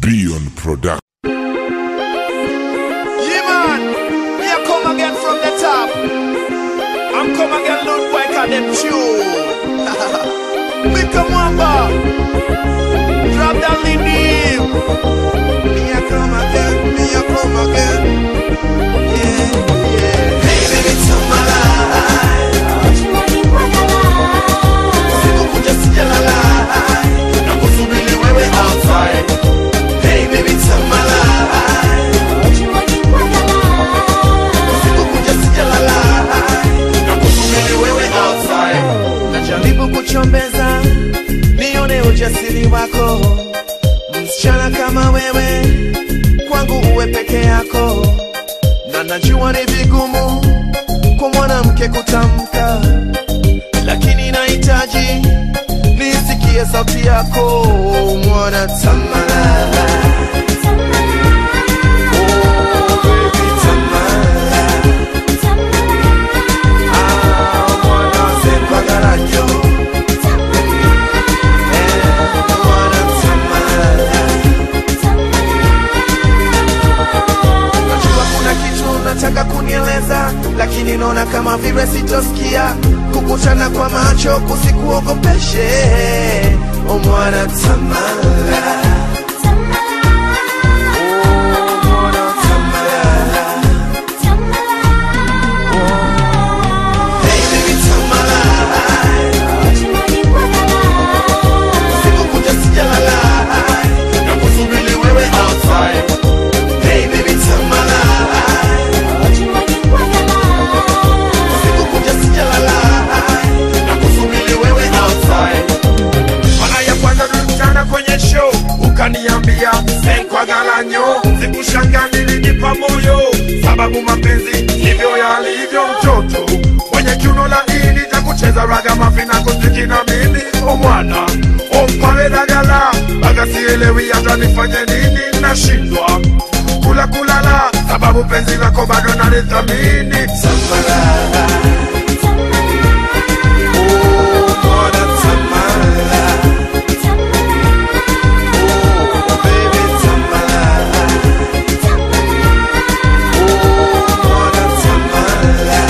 Beyond Production. Yeah, man. Me a come again from the top. I'm come again, Lord Boy, cause them tune. Big Mwamba. Drop that lead deep. Me a come again, me a come again. Yeah, yeah. Hey, baby, turn my light. Sikukuja sijalala. Nakusubiri wewe outside. Hey, baby, turn my light. Sikukuja sijalala. Nakusubiri wewe outside. Najaribu kuchombeza nione ujasiri wako, msichana kama wewe kwangu uwe peke yako, na najua ni vigumu kwa mwanamke kutamka, lakini nahitaji nisikie sauti yako mwana Tamala. Oh, baby Tamala. Ah, mwana Sekwagarajo. Eh, mwana Tamala. Najua kuna kitu nataka kunieleza, lakini naona kama vile sitosikia. Kukutana kwa macho kusikuogopeshe, o mwana Tamala. Oh, mwana Tamala. Hey, baby Tamala. Sikukuja sijalala, nakusubiri wewe outside. Hey, baby Tamala. Sikukuja sijalala, nakusubiri wewe outside. Mara ya kwanza tulikutana kwenye show, ukaniambia senkwagalanya sikushanga nilijipa moyo, sababu mapenzi ndivyo yalivyo. Mtoto mwenye kiuno laini cha kucheza raga mafina kuziki na mimi omwana ompale dagala baga sielewi hata nifanye nini, nashindwa kula kulala, sababu penzi lako bado nalithamini. Samara, oh, mwana Samara. Oh, baby Tamala. Oh, mwana Tamala.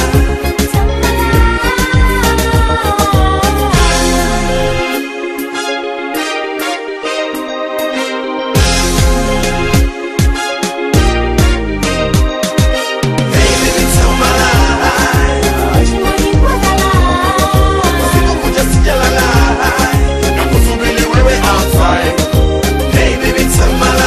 Hey, baby Tamala. Sikukuja sijalala. Nakusubiri wewe outside. Hey, baby Tamala.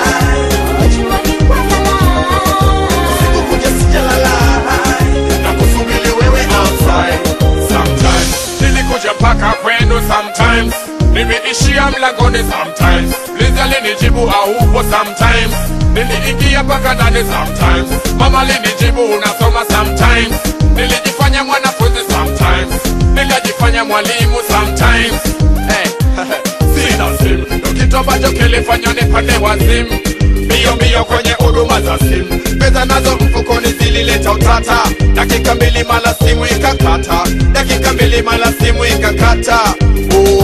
Sikukuja sijalala. Nakusubiri wewe outside. sometimes nilikuja mpaka kwenu sometimes nimeishia mlangoni sometimes liza linijibu aupo sometimes niliingia mpaka ndani sometimes mama linijibu unasoma sometimes nilijifanya mwanafunzi sometimes nilijifanya mwalimu sometimes hey, sina simu ndo kitu ambacho kilifanya nipande wazimu mbio mbio kwenye huduma za simu pesa nazo mfukoni zilileta utata dakika mbili mala simu ikakata dakika mbili mala simu ikakata oh.